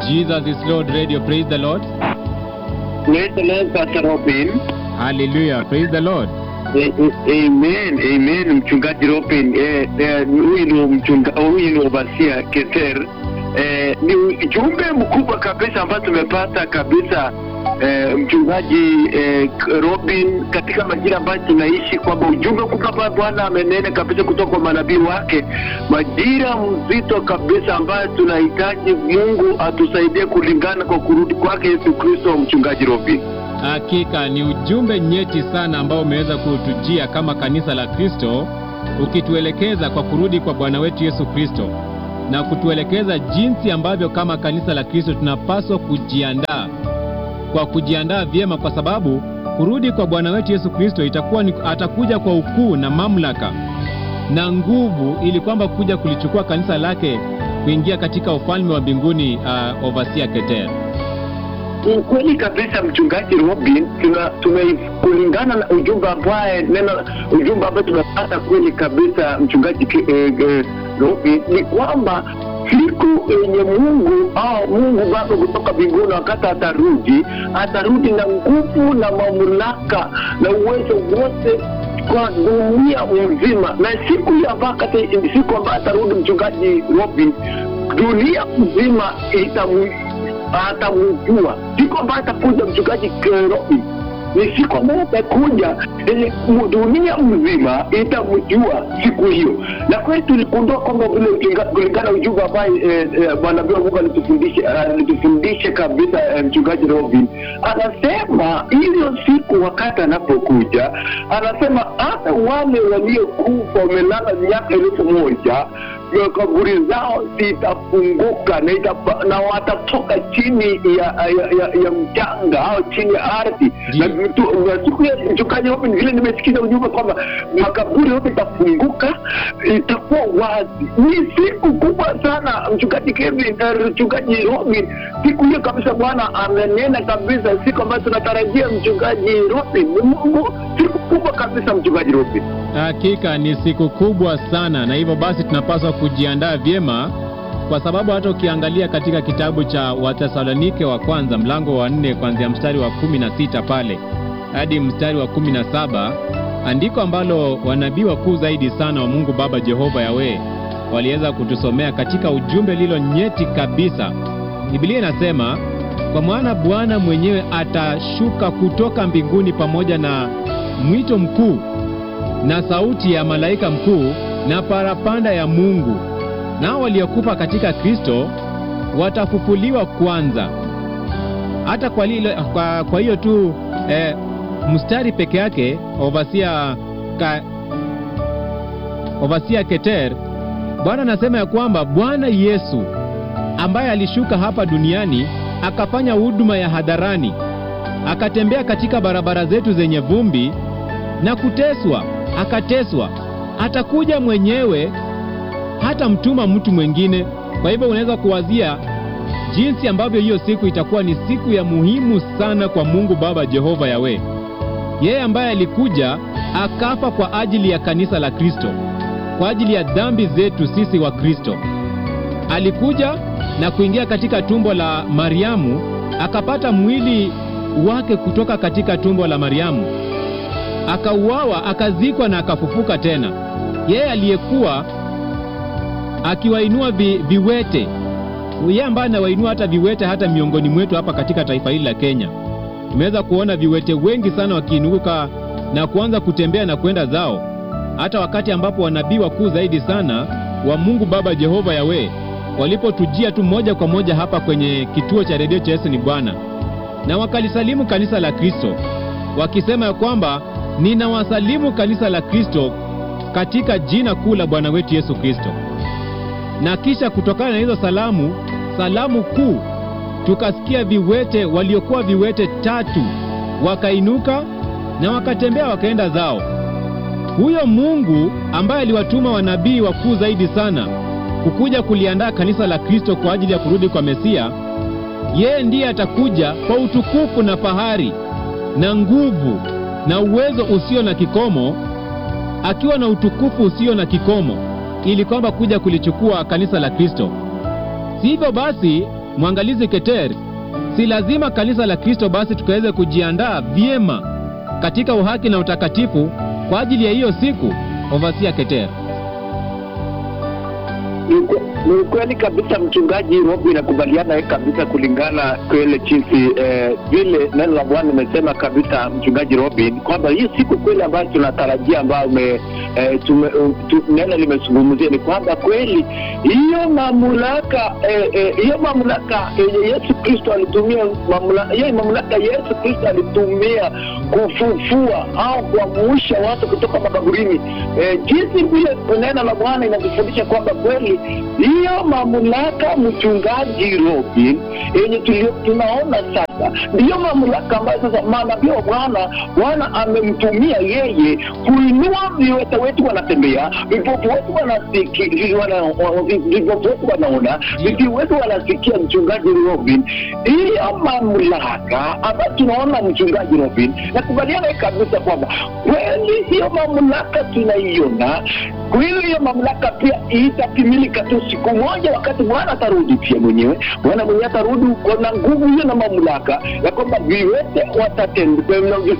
Jesus is Lord Radio. Praise the Lord. Praise the Lord, Pastor Robin. Hallelujah. Praise the Lord. Eh, eh, Amen, amen, mchungaji Robin. Eh, eh, huyu ni mchunga, huyu ni Obasia Keter. Eh, ni ujumbe mkubwa kabisa ambao tumepata kabisa eh, mchungaji eh, Robin, katika majira ambayo tunaishi, kwamba ujumbe mkubwa ambao Bwana amenena kabisa kutoka kwa manabii wake, majira mzito kabisa ambayo tunahitaji Mungu atusaidie kulingana kwa kurudi kwake Yesu Kristo. Mchungaji Robin. Hakika ni ujumbe nyeti sana ambao umeweza kutujia kama kanisa la Kristo, ukituelekeza kwa kurudi kwa Bwana wetu Yesu Kristo na kutuelekeza jinsi ambavyo kama kanisa la Kristo tunapaswa kujiandaa kwa kujiandaa vyema, kwa sababu kurudi kwa Bwana wetu Yesu Kristo itakuwa ni, atakuja kwa ukuu na mamlaka na nguvu, ili kwamba kuja kulichukua kanisa lake kuingia katika ufalme wa mbinguni. Uh, Overseer Keter. Ni kweli kabisa mchungaji Robin, tuna tume kulingana na ujumbe ambaye neno ujumbe ambaye tumepata kweli kabisa mchungaji Ke- eh, eh, Robin, ni kwamba siku yenye Mungu au Mungu Baba kutoka mbinguni, wakati atarudi, atarudi na nguvu na mamlaka na uwezo wote kwa dunia mzima, na siku hiyo ambayo kati siku ambayo atarudi mchungaji Robin, dunia mzima itamu atamjua siku ambayo atakuja mchungaji Kerobi ni siku ambayo atakuja yenye dunia mzima itamjua siku hiyo, na kweli tuligundua kwamba vile ukinga- kulingana na ujumbe ambaye eh, eh, Bwana Bwana Mungu alitufundisha alitufundisha kabisa eh, mchungaji Robin anasema hiyo siku wakati anapokuja, anasema hata wale waliokufa wamelala miaka elfu moja ya kaburi zao zitafunguka na, itapa, na watatoka chini ya, ya, ya, ya mchanga au chini ya ardhi Ndiyo. na tu- na siku ya mchungaji Robin, vile nimesikiza ujumbe kwamba makaburi yote itafunguka, itakuwa wazi. Ni siku kubwa sana mchungaji Kevin, eh, mchungaji Robin, siku hiyo kabisa Bwana amenena kabisa, siku ambayo tunatarajia mchungaji Robin. Ni Mungu, siku kubwa kabisa mchungaji Robin. Hakika ni siku kubwa sana, na hivyo basi tunapaswa kujiandaa vyema, kwa sababu hata ukiangalia katika kitabu cha Watesalonike wa kwanza mlango wa nne kuanzia mstari wa kumi na sita pale hadi mstari wa kumi na saba andiko ambalo wanabii wakuu zaidi sana wa Mungu Baba Jehova Yawe waliweza kutusomea katika ujumbe lilo nyeti kabisa. Biblia inasema kwa maana Bwana mwenyewe atashuka kutoka mbinguni pamoja na mwito mkuu na sauti ya malaika mkuu na parapanda ya Mungu, nao waliokufa katika Kristo watafufuliwa kwanza. Hata kwa, lile, kwa, kwa hiyo tu eh, mstari peke yake Overseer ka, Overseer Keter, Bwana anasema ya kwamba Bwana Yesu ambaye alishuka hapa duniani akafanya huduma ya hadharani, akatembea katika barabara zetu zenye vumbi na kuteswa, akateswa, atakuja mwenyewe, hata mtuma mtu mwingine. Kwa hivyo unaweza kuwazia jinsi ambavyo hiyo siku itakuwa ni siku ya muhimu sana kwa Mungu Baba Jehova Yawe, yeye ambaye alikuja akafa kwa ajili ya kanisa la Kristo, kwa ajili ya dhambi zetu sisi wa Kristo. Alikuja na kuingia katika tumbo la Mariamu, akapata mwili wake kutoka katika tumbo la Mariamu akauawa akazikwa na akafufuka tena. Yeye aliyekuwa akiwainua vi, viwete, yeye ambaye anawainua hata viwete hata miongoni mwetu hapa katika taifa hili la Kenya. Tumeweza kuona viwete wengi sana wakiinuka na kuanza kutembea na kwenda zao, hata wakati ambapo wanabii wakuu zaidi sana wa Mungu Baba Jehova Yawe walipotujia tu moja kwa moja hapa kwenye kituo cha redio cha Yesu ni Bwana, na wakalisalimu kanisa la Kristo wakisema ya kwamba ninawasalimu kanisa la Kristo katika jina kuu la Bwana wetu Yesu Kristo. Na kisha kutokana na hizo salamu, salamu kuu, tukasikia viwete waliokuwa viwete tatu wakainuka na wakatembea wakaenda zao. Huyo Mungu ambaye aliwatuma wanabii wakuu zaidi sana kukuja kuliandaa kanisa la Kristo kwa ajili ya kurudi kwa Mesia, yeye ndiye atakuja kwa utukufu na fahari na nguvu na uwezo usio na kikomo, akiwa na utukufu usio na kikomo, ili kwamba kuja kulichukua kanisa la Kristo. Si hivyo basi, mwangalizi Keter, si lazima kanisa la Kristo basi tukaweze kujiandaa vyema katika uhaki na utakatifu kwa ajili ya hiyo siku? Ovasia Keter. Ni ukwe- ni ukweli kabisa mchungaji Robi, nakubaliana kabisa kulingana kwele jinsi eh, vile neno la Bwana imesema kabisa, mchungaji Robin, kwamba hii siku kweli ambayo tunatarajia ambayo ume, eh, tume, uh, tu, neno limezungumzia ni kwamba kweli hiyo mamlaka eh, eh, hiyo mamlaka yenye Yesu Kristo alitumia mamlaka, hiyo mamlaka Yesu Kristo alitumia kufufua au kuamuusha watu kutoka makaburini eh, jinsi vile neno la Bwana inatufundisha kwamba kweli hiyo mamlaka, mchungaji Robin, yenye tulio- tunaona sasa ndiyo mamlaka ambayo sasa manabii wa Bwana Bwana amemtumia yeye kuinua viwete wetu wanatembea, vipofu wetu wanasiki- wana- wa- vi- vipofu wetu wanaona, viziwi wetu wanasikia. Mchungaji Robin, hiyo mamlaka ambayo tunaona mchungaji Robin, nakubaliana kabisa kwamba kweli hiyo mamlaka tunaiona kweli, hiyo mamlaka pia itatimilika tu siku moja, wakati Bwana atarudi pia mwenyewe. Bwana mwenyewe atarudi na nguvu hiyo na mamlaka ya kwamba viwete watatembea,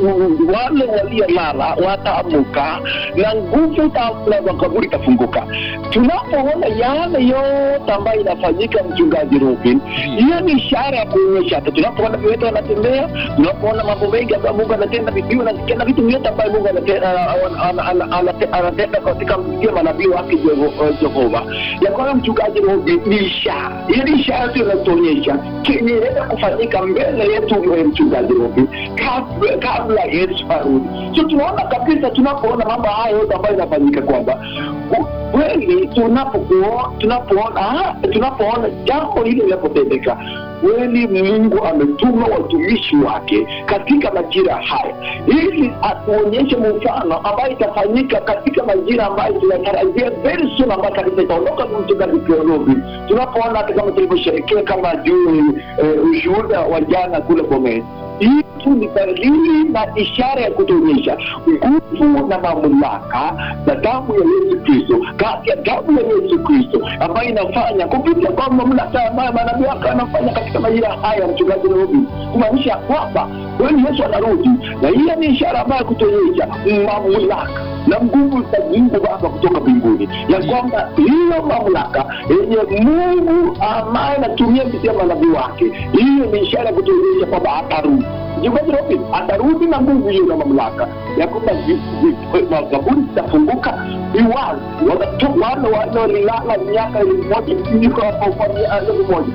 wale waliolala wataamuka na nguvu ta- na makaburi itafunguka. Tunapoona yale yote ambayo inafanyika, mchungaji Robin, hiyo ni ishara ya kuonyesha hata tunapoona viwete wanatembea, tunapoona mambo mengi ambayo Mungu anatenda, vipiwa nasikia na vitu vyote ambayo Mungu anatenda ana- ana- ana- anatenda katika msikia manabii wake Jeho- eh, Jehova, ya kwamba mchungaji Robin ni ishara. Hiyo ni ishara tu inatuonyesha kenye inaenda kufanyika mbele yetu, eh, mchungaji Robin, kabla, kabla Yesu arudi. So tunaona kabisa, tunapoona mambo haya yote ambayo inafanyika kwamba ku- kweli tunapokuo- tunapoona ah, tunapoona jambo hili linapotendeka kweli Mungu ametuma watumishi wake katika majira haya ili atuonyeshe mfano ambayo itafanyika katika majira ambayo tunatarajia very soon, ambayo kanisa itaondoka mchungaji Kiorobi, tunapoona hata kama tulivyosherekea kama juu eh, ushuhuda wa jana kule Bomet hii tu ni dalili na ishara ya kutuonyesha nguvu na mamlaka na damu ya Yesu Kristo, kati ya damu ya Yesu Kristo ambayo inafanya kupitia kwa mamlaka ambayo manabii wake anafanya katika majira haya, mchungaji Nairobi, kumaanisha kwamba kweli Yesu anarudi, na hiyo ni ishara ambayo ya kutuonyesha mamlaka na nguvu za Mungu Baba kutoka mbinguni, ya kwamba hiyo mamlaka yenye Mungu ambaye anatumia kupitia manabii wake, hiyo ni ishara ya kutuonyesha kwamba atarudi. Mchungaji Robin atarudi na nguvu hiyo na mamlaka ya kwamba vi- vi- makaburi zitafunguka viwazi, watatoka wale wale walilala miaka elfu moja niko hapo kwa mia- elfu moja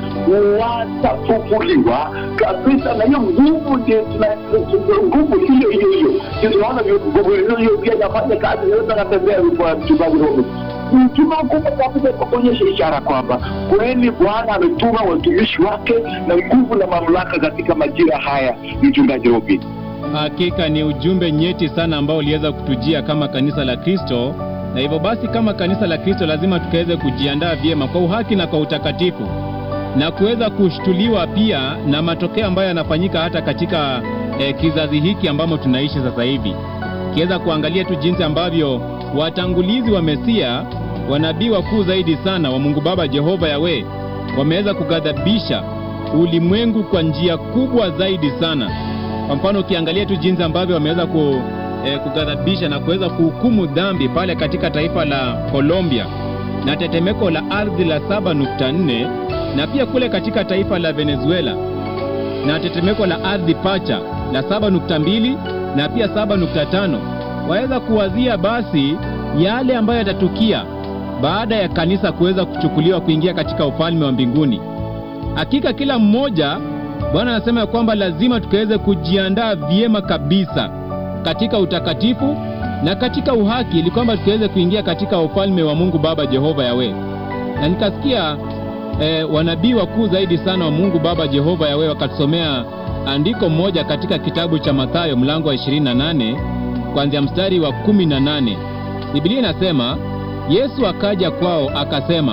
watafufuliwa kabisa, na hiyo nguvu ndio tuna- nguvu hiyo hiyo hiyo ndio tunaona vi- nguvu hiyo hiyo pia inafanya kazi, yote anatembea kwa mchungaji Robin mtuma kubwa kabisa kwa kuonyesha ishara kwamba kweli Bwana ametuma watumishi wake na nguvu na mamlaka katika majira haya. Mchungaji Robin, Hakika ni ujumbe nyeti sana ambao uliweza kutujia kama kanisa la Kristo, na hivyo basi kama kanisa la Kristo lazima tukaweze kujiandaa vyema kwa uhaki na kwa utakatifu na kuweza kushtuliwa pia na matokeo ambayo yanafanyika hata katika eh, kizazi hiki ambamo tunaishi sasa hivi, kiweza kuangalia tu jinsi ambavyo watangulizi wa Mesia, wanabii wakuu zaidi sana wa Mungu Baba Jehova Yawe, wameweza kughadhabisha ulimwengu kwa njia kubwa zaidi sana. Kwa mfano ukiangalia tu jinsi ambavyo wameweza ku, eh, kughadhabisha na kuweza kuhukumu dhambi pale katika taifa la Colombia na tetemeko la ardhi la 7.4 na pia kule katika taifa la Venezuela na tetemeko la ardhi pacha la 7.2 na pia 7.5. Waweza kuwazia basi yale ambayo yatatukia baada ya kanisa kuweza kuchukuliwa kuingia katika ufalme wa mbinguni. Hakika kila mmoja, Bwana anasema ya kwamba lazima tukaweze kujiandaa vyema kabisa katika utakatifu na katika uhaki, ili kwamba tukaweze kuingia katika ufalme wa Mungu Baba Jehova Yawe. Na nikasikia eh, wanabii wakuu zaidi sana wa Mungu Baba Jehova Yawe wakatusomea andiko moja katika kitabu cha Mathayo mlango wa 28 kuanzia mstari wa 18. Biblia inasema Yesu akaja kwao akasema,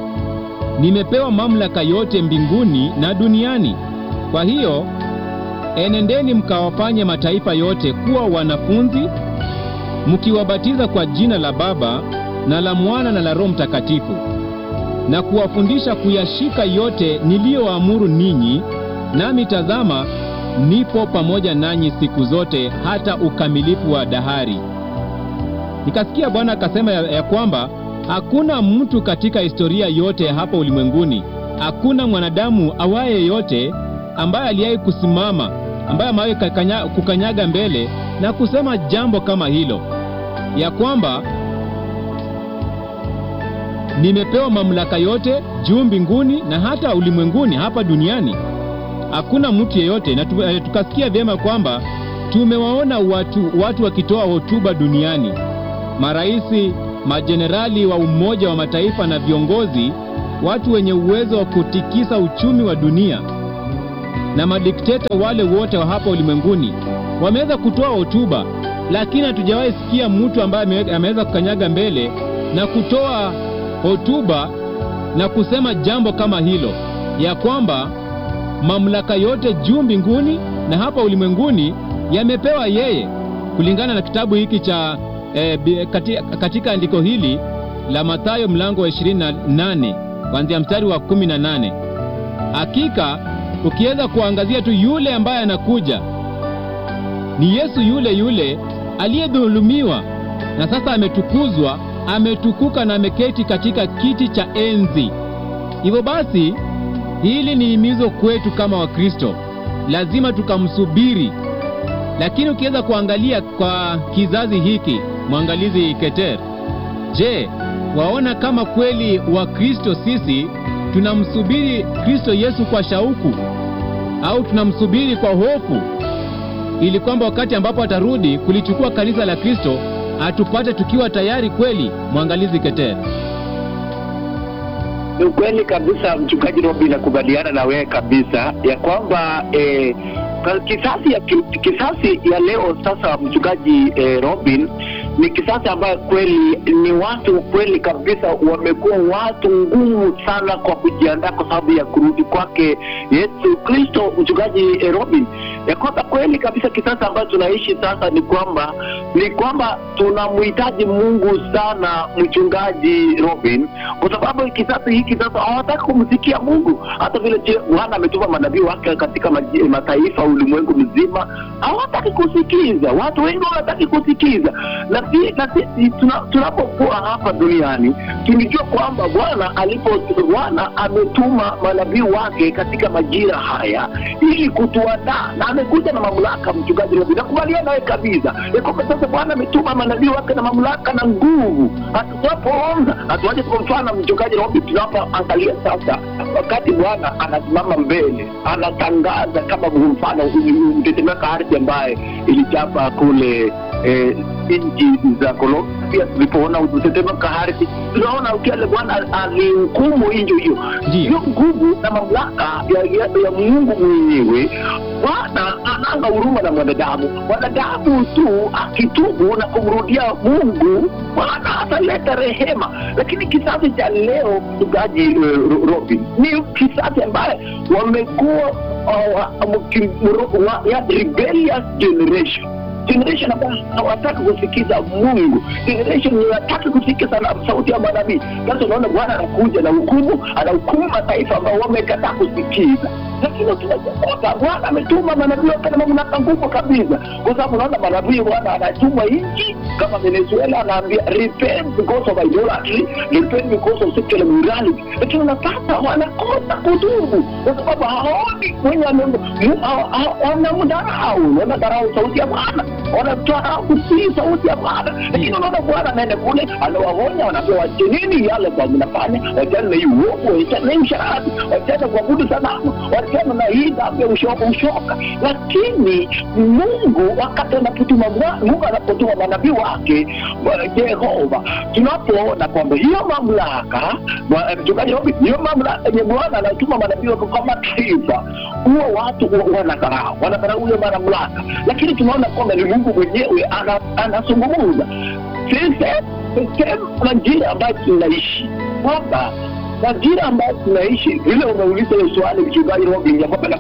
nimepewa mamlaka yote mbinguni na duniani. Kwa hiyo enendeni mkawafanye mataifa yote kuwa wanafunzi, mkiwabatiza kwa jina la Baba na la Mwana na la Roho Mtakatifu, na kuwafundisha kuyashika yote niliyoamuru ninyi, nami tazama, nipo pamoja nanyi siku zote hata ukamilifu wa dahari. Nikasikia Bwana akasema ya, ya kwamba hakuna mtu katika historia yote ya hapa ulimwenguni, hakuna mwanadamu awaye yote ambaye aliwahi kusimama, ambaye amewahi kakanya- kukanyaga mbele na kusema jambo kama hilo, ya kwamba nimepewa mamlaka yote juu mbinguni na hata ulimwenguni hapa duniani. Hakuna mtu yeyote na tu, eh, tukasikia vyema kwamba tumewaona watu, watu wakitoa hotuba duniani, maraisi, majenerali wa Umoja wa Mataifa na viongozi, watu wenye uwezo wa kutikisa uchumi wa dunia na madikteta wale wote wa hapa ulimwenguni wameweza kutoa hotuba, lakini hatujawahi sikia mtu ambaye ame- ameweza kukanyaga mbele na kutoa hotuba na kusema jambo kama hilo, ya kwamba mamlaka yote juu mbinguni na hapa ulimwenguni yamepewa yeye, kulingana na kitabu hiki cha eh, bi- kati, katika andiko hili la Mathayo mlango wa 28 kuanzia mstari wa 18. Hakika ukiweza kuangazia tu yule ambaye anakuja ni Yesu yule yule aliyedhulumiwa na sasa ametukuzwa, ametukuka na ameketi katika kiti cha enzi. Hivyo basi, hili ni himizo kwetu kama Wakristo, lazima tukamsubiri. Lakini ukiweza kuangalia kwa kizazi hiki, mwangalizi Keter, je, waona kama kweli Wakristo sisi tunamsubiri Kristo Yesu kwa shauku au tunamsubiri kwa hofu ili kwamba wakati ambapo atarudi kulichukua kanisa la Kristo atupate tukiwa tayari kweli? Mwangalizi Keter. Ni ukweli kabisa, mchungaji Robi, nakubaliana na wewe kabisa ya kwamba eh, ka- kisasi ya ki- kisasi ya leo sasa, mchungaji eh, Robin, ni kisasi ambayo kweli ni watu kweli kabisa wamekuwa watu ngumu sana kwa kujiandaa kwa sababu ya kurudi kwake Yesu Kristo, mchungaji eh, Robin, ya kwamba kweli kabisa kisasi ambayo tunaishi sasa ni kwamba ni kwamba tunamhitaji Mungu sana, mchungaji Robin, kwa sababu kisasi hiki sasa hawataki kumsikia Mungu. Hata vile je, Bwana ametuma manabii wake katika maji- mataifa ulimwengu mzima, hawataki kusikiza. Watu wengi hawataki kusikiza, na si- na sisi tuna- tunapokuwa hapa duniani tulijua kwamba Bwana alipo Bwana ametuma manabii wake katika majira haya ili kutuandaa, na amekuja na mamlaka. Mchungaji Robi, nakubaliana nawe kabisa ya kwamba sasa Bwana ametuma manabii wake na mamlaka na nguvu. Hatunapoona hatuaje, kwa mfano mchungaji Robi, tunapoangalia sasa, wakati Bwana anasimama mbele, anatangaza kama mfano mtetemeka ardhi ambaye ilichapa kule eh, nchi za Colombia. Pia tulipoona mtetemeka ardhi, tunaona ukiale Bwana alihukumu nchi hiyo Ndiyo. hiyo nguvu na mamlaka ya, ya, ya Mungu mwenyewe. Bwana ananga huruma na mwanadamu. Mwanadamu tu akitubu na kumrudia Mungu, Bwana ataleta rehema. Lakini kizazi cha leo, mchungaji eh, Ro- Robin, ni kizazi ambaye wamekuwa uh, mki- mro- wa- ya rebellious generation generation ambayo hawataki kusikiza Mungu, generation yenye hawataki kusikiza na sauti ya manabii. Sasa unaona Bwana anakuja na hukumu, anahukumu mataifa ambao wamekataa kusikiza. Lakini tunakumbuka Bwana ametuma manabii wake na mamlaka nguvu kabisa, kwa sababu unaona manabii Bwana anatuma nchi kama Venezuela, anaambia repent because of idolatry, repent because of sexual immorality, lakini unapata wanakosa kutubu kwa sababu haoni mwenye ame- mu- ha- ha- wanamdharau, wanadharau sauti ya Bwana, wanadharau kutii sauti ya Bwana. Lakini unaona Bwana anaenda kule, anawaonya, wanaambia wachenini yale kwa mnafanya, wachana na hii uovu, wachana na hii usharati, wachana kuabudu sanamu, wachana na hii dhambi ya ushoka ushoka. Lakini Mungu wakati anapotuma mwa- Mungu anapotuma manabii wake Bwana Jehova, tunapoona kwamba hiyo mamlaka Bwana- mchungaji Robi, hiyo mamlaka yenye Bwana anatuma manabii wake kwa mataifa, huwa watu wa- wanadharau, wanadharau hiyo mamlaka, lakini tunaona kwamba ni Mungu mwenyewe ana- anazungumza sisi sehemu na njia ambayo tunaishi kwamba majira ambayo tunaishi vile umeuliza hiyo swali mchungaji Robin ya kwamba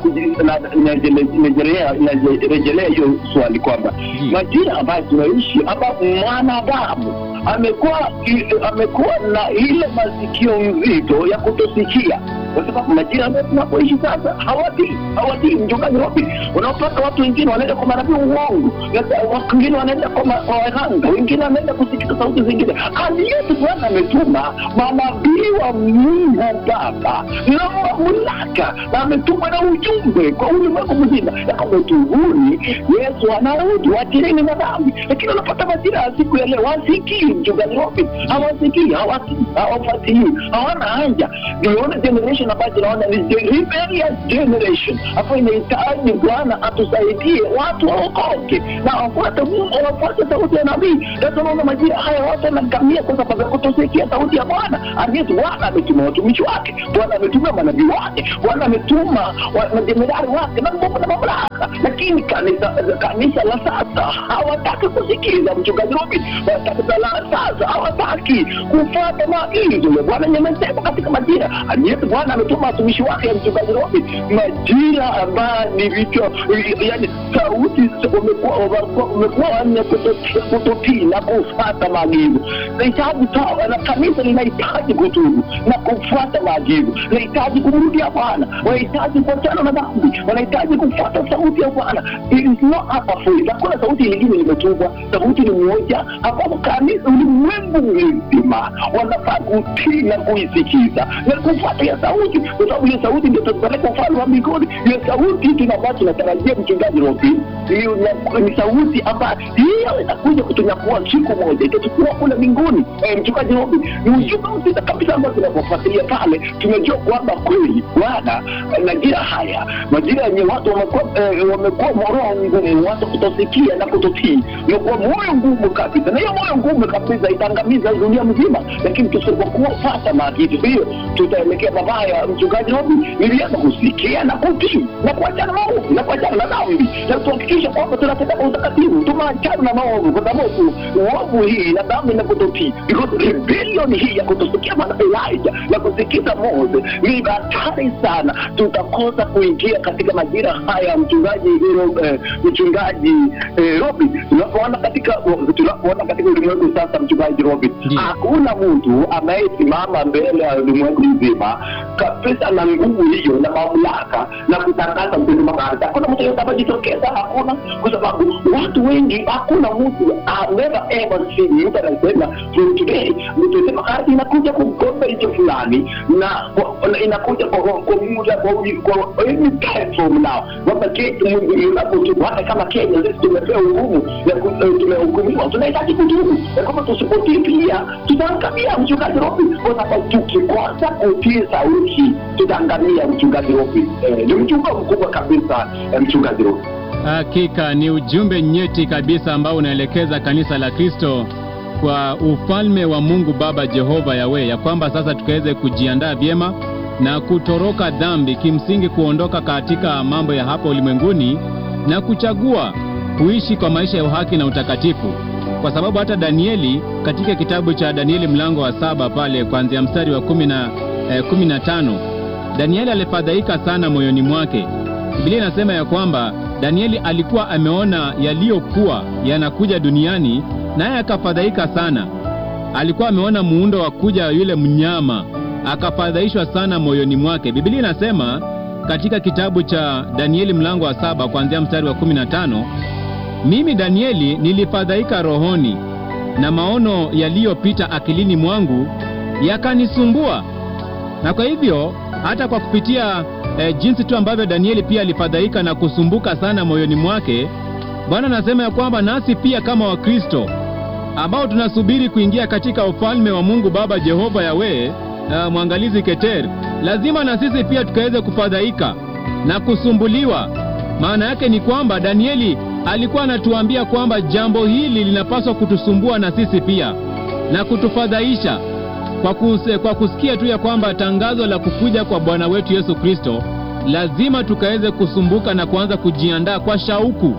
narejelea hiyo swali kwamba Ndiyo. majira ambayo tunaishi ambapo mwanadamu amekuwa amekuwa na ile masikio nzito ya kutosikia kwa sababu majira ambayo tunapoishi sasa hawatii hawatii mchungaji Robin unaopata watu wengine wanaenda kwa manabii uongo na watu wengine wanaenda kwa ma- kwa waganga wengine wanaenda kusikiza sauti zingine hali yetu bwana ametuma manabii wa mungu baba na mamlaka na ametuma na ujumbe kwa ulimwengu mzima ya kwamba tubuni yesu anarudi watireni na dhambi lakini unapata majira ya siku ya leo wasikii mchungaji Robin hawasikii hawasikii hawafuatilii hawana haja niona generation ambayo tunaona ni the rebellious generation ambayo inahitaji bwana atusaidie watu waokoke na wafuate mungu wafuate sauti ya nabii na tunaona majira haya watu wanagamia kwa sababu ya kutosikia sauti ya bwana aliyetu bwana ametuma watumishi wake bwana ametuma manabii wake bwana ametuma wa- majenerali wake na nguvu na mamlaka lakini kanisa kanisa la sasa hawataki kusikiza mchungaji Robin kanisa la sasa hawataki kufuata maagizo ya bwana nyemesema katika majira aliyetu bwana ametuma watumishi wake ya mchungaji Robin majira ambayo ni vichwa yani sauti wamekuwa wamekuwa- wamekuwa wanne kutotii kutotii na kufuata maagizo nahitaji tawa na kanisa linahitaji kutubu na kufuata maagizo linahitaji kumrudia bwana wanahitaji kuachana na dhambi wanahitaji kufuata sauti ya bwana It is not hapa free hakuna sauti nyingine limetubwa sauti ni moja ambapo kanisa ulimwengu mzima wanafaa kutii na kuisikiza na kufuata hiyo sauti kwa sababu hiyo sauti ndio tutapeleka ufalme wa mbinguni hiyo sauti tunabaa tunatarajia mchungaji Robin hiyo na- ni sauti ambayo hiyo inakuja kutunyakua siku moja itachukua kule mbinguni eh, mchungaji Robin ni ujumbe mzito kabisa ambao tunapofuatilia pale tumejua kwamba kweli bwana eh, majira haya majira yenye watu wamekuwa eh, wamekuwa moroho ngumu watu kutosikia na kutotii imekuwa moyo ngumu kabisa na hiyo moyo ngumu kabisa itaangamiza dunia mzima lakini tusipokuwa fata maagizo hiyo tutaelekea mabaya mchungaji Robin nilianza kusikia na kutii na kuachana na maovu na kuachana na dhambi na tuhakikisha kwamba tunatenda kwa utakatifu tumeachana na maovu kwa sababu uovu hii na dhambi na kutotii because rebellion hii ya kutosikia maana Elijah na kusikiza Mose ni hatari sana tutakosa kuingia katika majira haya mchungaji Ro- eh, mchungaji eh, Robin tunapoona katika tunapoona katika ulimwengu sasa mchungaji Robin Ndiyo. hakuna mtu anayesimama mbele ya ulimwengu mzima kabisa na nguvu hiyo na mamlaka na kutangaza msema kazi hakuna mtu yote amejitokeza hakuna kwa sababu watu wengi hakuna mtu I've never ever seen mtu anasema from today msema kazi inakuja kumkomba hicho fulani na kwa- na inakuja kwa kwa muda kwa kwa any platform now kwamba kesi Mungu unapotubu hata kama Kenya sisi tumepewa hukumu ya ku- eh, tumehukumiwa tunahitaji kutubu ya kwamba tusipotii pia tutaangamia mchungaji Robin kwa sababu tukikosa kutii sauti tutaangamia mchungaji Robin Eh, ni mchunga mkubwa kabisa eh, mchungaji Robin Hakika ni ujumbe nyeti kabisa ambao unaelekeza kanisa la Kristo kwa ufalme wa Mungu Baba Jehova Yawe, ya kwamba sasa tukaweze kujiandaa vyema na kutoroka dhambi, kimsingi kuondoka katika mambo ya hapa ulimwenguni na kuchagua kuishi kwa maisha ya uhaki na utakatifu, kwa sababu hata Danieli katika kitabu cha Danieli mlango wa saba pale kuanzia mstari wa kumi na eh, kumi na tano Danieli alifadhaika sana moyoni mwake. Biblia inasema ya kwamba Danieli alikuwa ameona yaliyokuwa yanakuja duniani, naye akafadhaika sana. Alikuwa ameona muundo wa kuja yule mnyama, akafadhaishwa sana moyoni mwake. Biblia inasema katika kitabu cha Danieli mlango wa saba kuanzia mstari wa 15, mimi Danieli nilifadhaika rohoni na maono yaliyopita akilini mwangu yakanisumbua na kwa hivyo hata kwa kupitia eh, jinsi tu ambavyo Danieli pia alifadhaika na kusumbuka sana moyoni mwake, Bwana anasema ya kwamba nasi pia kama Wakristo ambao tunasubiri kuingia katika ufalme wa Mungu Baba Jehova Yawe, uh, mwangalizi Keter, lazima na sisi pia tukaweze kufadhaika na kusumbuliwa. Maana yake ni kwamba Danieli alikuwa anatuambia kwamba jambo hili linapaswa kutusumbua na sisi pia na kutufadhaisha kwa, kuse, kwa kusikia tu ya kwamba tangazo la kukuja kwa Bwana wetu Yesu Kristo, lazima tukaweze kusumbuka na kuanza kujiandaa kwa shauku,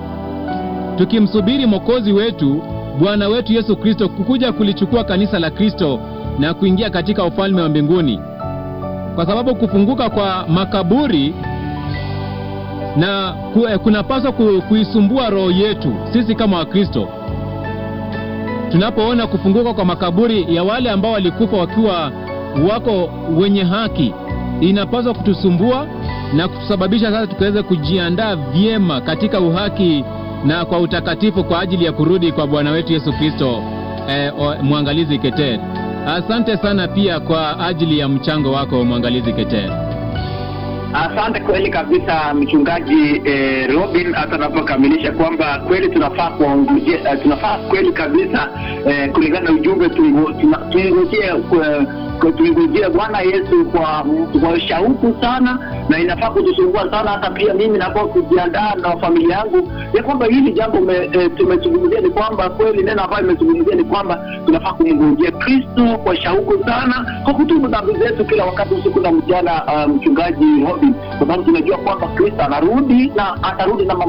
tukimsubiri Mwokozi wetu Bwana wetu Yesu Kristo kukuja kulichukua kanisa la Kristo na kuingia katika ufalme wa mbinguni. kwa sababu kufunguka kwa makaburi na ku, eh, kunapaswa ku, kuisumbua roho yetu sisi kama Wakristo tunapoona kufunguka kwa makaburi ya wale ambao walikufa wakiwa wako wenye haki, inapaswa kutusumbua na kutusababisha sasa tukaweze kujiandaa vyema katika uhaki na kwa utakatifu kwa ajili ya kurudi kwa Bwana wetu Yesu Kristo. Eh, o- mwangalizi Keter, asante sana pia kwa ajili ya mchango wako mwangalizi Keter. Asante kweli kabisa mchungaji eh, Robin, hata anapokamilisha kwamba kweli tunafaa kuwaongojea, eh, tunafaa kweli kabisa eh, kulingana na ujumbe tungo- tuna- tungojee kwa- kwa- tungojee Bwana Yesu kwa, kwa shauku sana, na inafaa kutusumbua sana. Hata pia mimi napo kujiandaa na familia yangu ya kwamba hili jambo me, eh, tumezungumzia ni kwamba kweli neno ambayo imezungumzia ni kwamba tunafaa kumngojea Kristo kwa shauku sana, kwa kutubu dhambi zetu kila wakati, usiku na mchana, uh, mchungaji Robin, kwa sababu tunajua kwamba Kristo anarudi na atarudi na